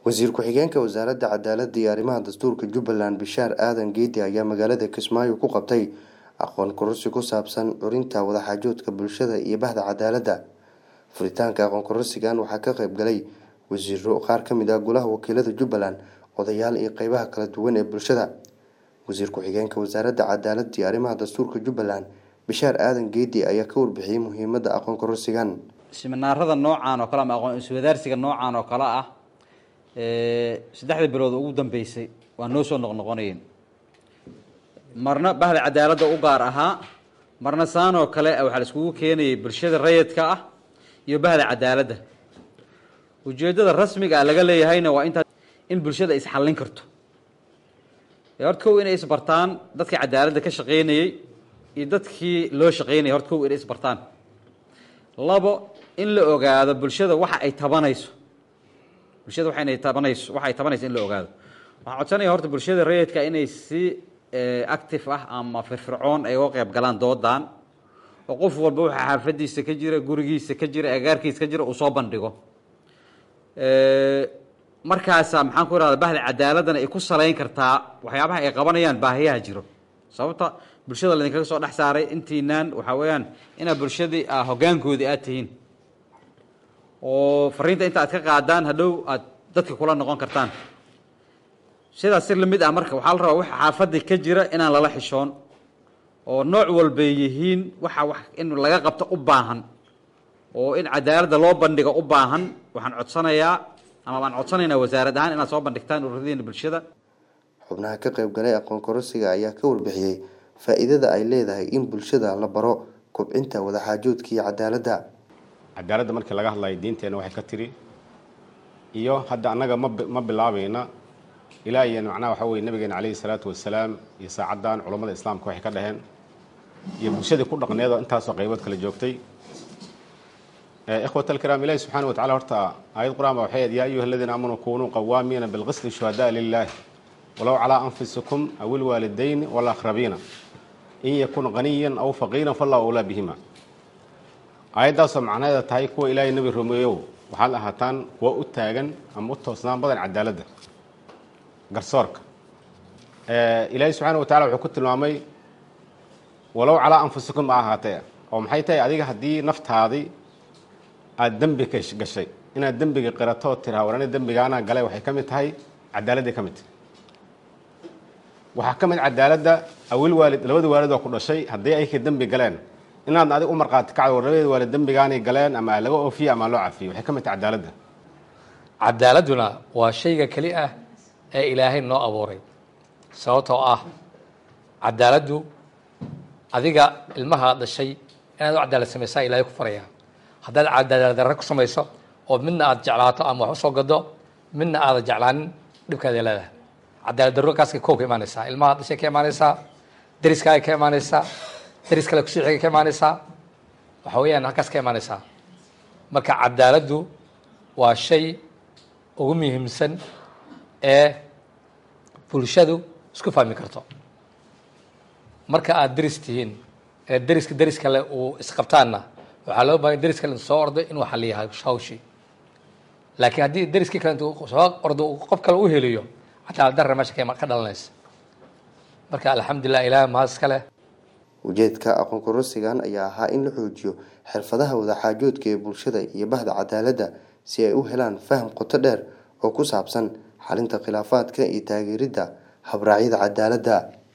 wasiir ku-xigeenka wasaaradda cadaaladda iyo arrimaha dastuurka jubbaland bishaar aadan geedi ayaa magaalada kismaayo ku qabtay aqoon kororsi ku saabsan curinta wadaxaajoodka bulshada iyo bahda cadaaladda furitaanka aqoon kororsigan waxaa ka qayb galay wasiiro qaar ka mid ah golaha wakiilada jubbaland odayaal iyo qeybaha kala duwan ee bulshada wasiir ku-xigeenka wasaaradda cadaaladda iyo arrimaha dastuurka jubbaland bishaar aadan geedi ayaa ka warbixiyey muhiimadda aqoon kororsigan siminaarada noocaan oo kale ama aqoon iswadaarsiga noocaan oo kale ah saddexda bilood ugu dambeysay waa noo soo noqnoqonayeen marna bahda cadaaladda u gaar ahaa marna saan oo kale waxaa la iskugu keenayay bulshada rayidka ah iyo bahda cadaaladda ujeeddada rasmiga ah laga leeyahayna waa intaas in bulshada isxallin karto horta kow inay isbartaan dadkii cadaaladda ka shaqaynayey iyo dadkii loo shaqaynayay horta kow inay isbartaan labo in la ogaado bulshada waxa ay tabanayso bulshada waxa inay tabanayso waxa ay tabanayso in la ogaado waxaan codsanaya horta bulshada rayidka inay si active ah ama firfircoon ay uga qayb galaan doodan oo qof walba waxa xaafadiisa ka jira gurigiisa ka jira agaarkiisa ka jira uu soo bandhigo markaasa maxaan ku irahda bahda cadaaladana ay ku salayn kartaa waxyaabaha ay qabanayaan baahiyaha jiro sababta bulshada laydinkaga soo dhex saaray intiinaan waxaa weeyaan inaad bulshadii hoggaankoodii aad tihiin oo fariinta inta aad ka qaadaan hadhow aad dadka kula noqon kartaan sidaas si lamid ah marka waxaa la rabaa waxa xaafadii ka jira inaan lala xishoon oo nooc walbay yihiin waxa wax in laga qabto u baahan oo in cadaaladda loo bandhigo u baahan waxaan codsanayaa ama waan codsanaynaa wasaarad ahaan inaad soo bandhigtaan ururadiina bulshada xubnaha ka qayb galay aqoon kororsiga ayaa ka warbixiyey faa-iidada ay leedahay in bulshada la baro kobcinta wadaxaajoodka iyo cadaaladda cadaaladda markii laga hadlayo diinteenna waxay ka tiri iyo hadda annaga ma ma bilaabayna ilaa iyo macnaha waxaa weye nabigeena calayhi salaatu wasalaam iyo saacaddan culammada islaamka waxay ka dhaheen iyo bulshadii ku dhaqneedoo intaasoo qaybood kala joogtay ikhwat alkiraam ilahi subxana watacala horta aayad qur-aan ba waxay yaa ayuha aladiina aamanuu kunuu qawaamiina bilqisli shuhadaa lilahi walow calaa anfusikum aw ilwaalidayni walaqrabiina in yakun qaniyan aw faqiiran fallahu awlaa bihima aayaddaasoo macnaheeda tahay kuwa ilaahay nebi rumeeyow waxaad ahaataan kuwa u taagan ama u toosnaan badan cadaaladda garsoorka ilaahay subxaana wa tacala wuxuu ku tilmaamay walow calaa anfusikum a ahaatee oo maxay tahay adiga haddii naftaadii aada dembi gashay inaad dembiga qirato oo tiraa war ani dembigaana galay waxay ka mid tahay cadaaladday ka mid tahay waxaa ka mid cadaaladda awil waalid labada waalid oo ku dhashay haddii ayka dembi galeen inaad adig u marqaati kacdo war labadeeda waalid dembigaanay galeen ama laga oofiye ama loo cafiyo waxay ka mid tahay cadaaladda cadaaladduna waa shayga keli ah ee ilaahay noo abuuray sababtoo ah cadaaladdu adiga ilmaha dhashay inaad u cadaalad samaysaa ilaahay ku faraya haddaad cadaalad darre ku samayso oo midna aada jeclaato ama wax usoo gado midna aada jeclaanin dhibkaada leedahay cadaalad darro kaaska kow ka imaanaysaa ilmaha dhashay ka imaanaysaa dariskaaga ka imaanaysaa daris kale kusii xigay ka imaanaysaa waxa weeyaan halkaas ka imaanaysaa marka cadaaladdu waa shay ugu muhiimsan ee bulshadu isku fahmi karto marka aada deris tihiin ee deriska deris kale uu isqabtaanna waxaa loo baahanya deris kale intu soo ordo inuu xaliyahay hawshii laakiin haddii deriskii kale intu soo ordo qof kale u heliyo cadaalad darra meesha ka dhalanaysa marka alxamdulilah ilaah mahad iska leh ujeedka aqoon kororsigan ayaa ahaa in la xoojiyo xirfadaha wadaxaajoodka ee bulshada iyo bahda cadaaladda si ay u helaan faham qoto dheer oo ku saabsan xalinta khilaafaadka iyo taageeridda habraacyada cadaaladda